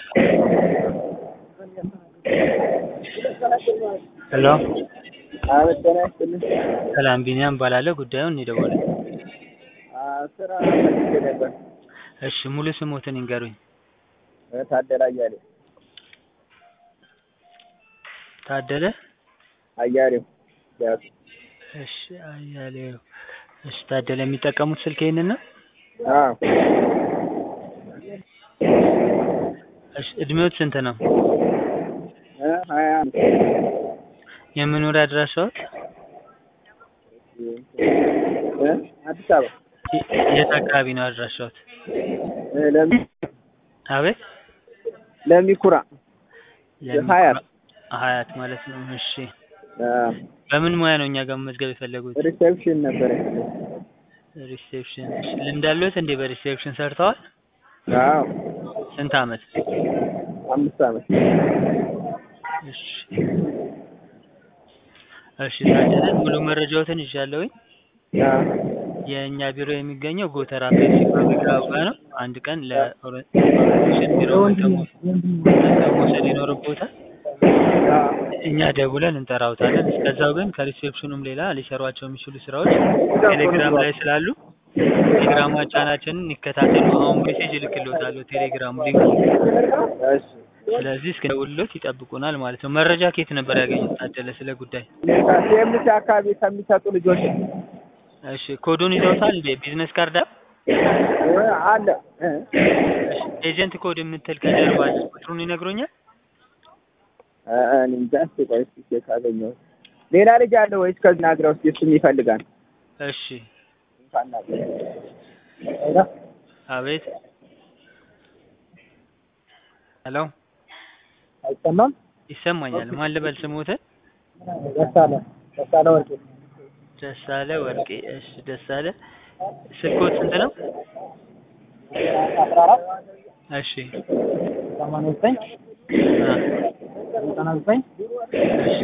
ሄሎ አቤት ጤና ይስጥልኝ። ሰላም ቢኒያም እባላለሁ። ጉዳዩን እኔ ደወልኩት። አዎ ስራ ፈልጌ ነበር። እሺ ሙሉ ስሞትን ይንገሩኝ። ታደለ አያሌው ታደለ አያሌው ያዝ እሺ አያሌው እሺ ታደለ የሚጠቀሙት ስልክ ይሄንን ነው? አዎ እሺ እድሜዎት ስንት ነው? እ ሀያ አንድ የመኖሪያ አድራሻዎት? እ አዲስ አበባ የ- የት አካባቢ ነው አድራሻዎት? እ ለሚ አቤት ለሚኩራ ሀያት ሀያት ማለት ነው። እሺ አዎ በምን ሙያ ነው እኛ ጋር መመዝገብ የፈለጉት? ሪሴፕሽን ነበር። ሪሴፕሽን። እሺ ልምድ አለዎት እንዴ በሪሴፕሽን ሰርተዋል? አዎ ስንት አመት? አምስት አመት እሺ እሺ ታደለ ሙሉ መረጃዎትን ይዣለሁኝ። አዎ የእኛ ቢሮ የሚገኘው ጎተራ ፔፕሲ ፋብሪካው ጋር ነው። አንድ ቀን ለኦሪንቴሽን ቢሮ መጥተው መጥተው መውሰድ ይኖርቦታል። አዎ እኛ ደውለን እንጠራውታለን። እስከዛው ግን ከሪሴፕሽኑም ሌላ ሊሰሯቸው የሚችሉ ስራዎች ቴሌግራም ላይ ስላሉ ቴሌግራም ቻናችንን ይከታተሉ። አሁን ሜሴጅ እልክልዎታለሁ ቴሌግራም ሊንክ። እሺ ስለዚህ እስከ ደውልሎት ይጠብቁናል ማለት ነው። መረጃ ከየት ነበር ያገኙት ታደለ ስለ ጉዳይ? ሲኤምሲ አካባቢ ከሚሰጡ ልጆች እሺ ኮዱን ይዘውታል እንዴ? ቢዝነስ ካርድ አለ? እ አለ እ እሺ ኤጀንት ኮድ የምትል ከጀርባ አለች። ቁጥሩን ይነግሩኛል? እ እኔ እንጃ እስኪ ቆይ እስኪ ቼክ አገኘሁት። ሌላ ልጅ አለ ወይስ ከዚህ ናግረው እስኪ እሱም ይፈልጋል። እሺ ሄሎ አቤት ሄሎ አይሰማም? ይሰማኛል። ማን ልበል ስሞትን? ደሳለ ደሳለ ወርቄ ደሳለ ወርቄ። እሺ ደሳለ ስልኮት ስንት ነው? አስራ አራት እሺ ሰማንያ ዘጠኝ አ ዘጠና ዘጠኝ እሺ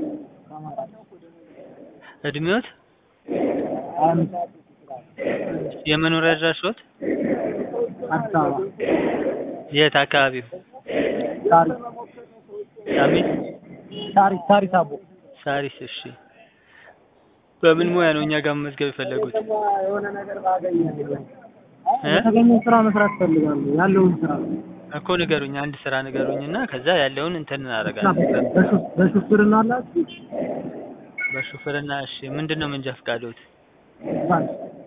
እድሜዎት? አንድ የመኖሪያ አድራሻዎት? አዲስ አበባ የት አካባቢው? ታሪክ ሳሚት ታሪክ ታሪክ አቦ ሳሪስ። እሺ በምን ሙያ ነው እኛ ጋር መመዝገብ የፈለጉት? የሆነ ነገር ባገኝ እ? የተገኘ ስራ መስራት ፈልጋለሁ። ያለውን ስራ እኮ ንገሩኝ፣ አንድ ስራ ንገሩኝና ከዛ ያለውን እንትን እናደርጋለን። በሹ- በሹፍርና አላችሁ? በሹፍርና እሺ። ምንድን ነው መንጃ ፈቃዶት? ባንክ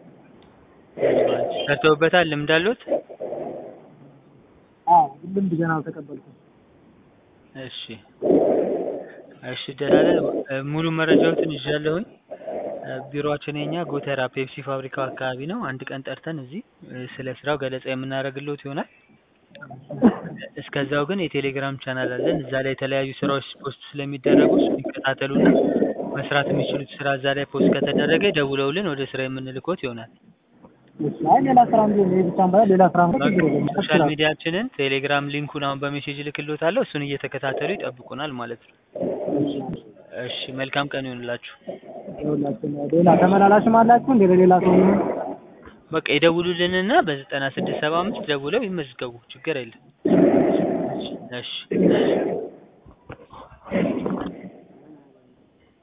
ሰርተውበታል? ልምድ አለዎት? አዎ ልምድ ገና አልተቀበልኩም። እሺ እሺ ደላለ እ፣ ሙሉ መረጃዎትን ይዣለሁኝ። እ፣ ቢሮአችን የኛ ጎተራ ፔፕሲ ፋብሪካው አካባቢ ነው። አንድ ቀን ጠርተን እዚህ እ፣ ስለ ስራው ገለጻ የምናደርግልዎት ይሆናል። እስከዛው ግን የቴሌግራም ቻናል አለን። እዛ ላይ የተለያዩ ስራዎች ፖስት ስለሚደረጉ እሱን ይከታተሉና መስራት የሚችሉት ስራ እዛ ላይ ፖስት ከተደረገ ደውለውልን ወደ ስራ የምንልኮት ይሆናል። እሺ፣ አይ ሌላ ስራ እንደ ይሄ ብቻም ባይሆን ሌላ ስራ እንኳን ችግር የለም። ሶሻል ሚዲያችንን ቴሌግራም ሊንኩን አሁን በሜሴጅ እልክልዎታለሁ። እሱን እየተከታተሉ ይጠብቁናል ማለት ነው። እሺ መልካም ቀን ይሆንላችሁ። ይኸውላችሁ ሌላ ተመላላሽም አላችሁ እንደ ለሌላ ሰው የሚሆን በቃ ይደውሉልንና በዘጠና ስድስት ሰባ አምስት ደውለው ይመዝገቡ። ችግር የለም። እሺ እሺ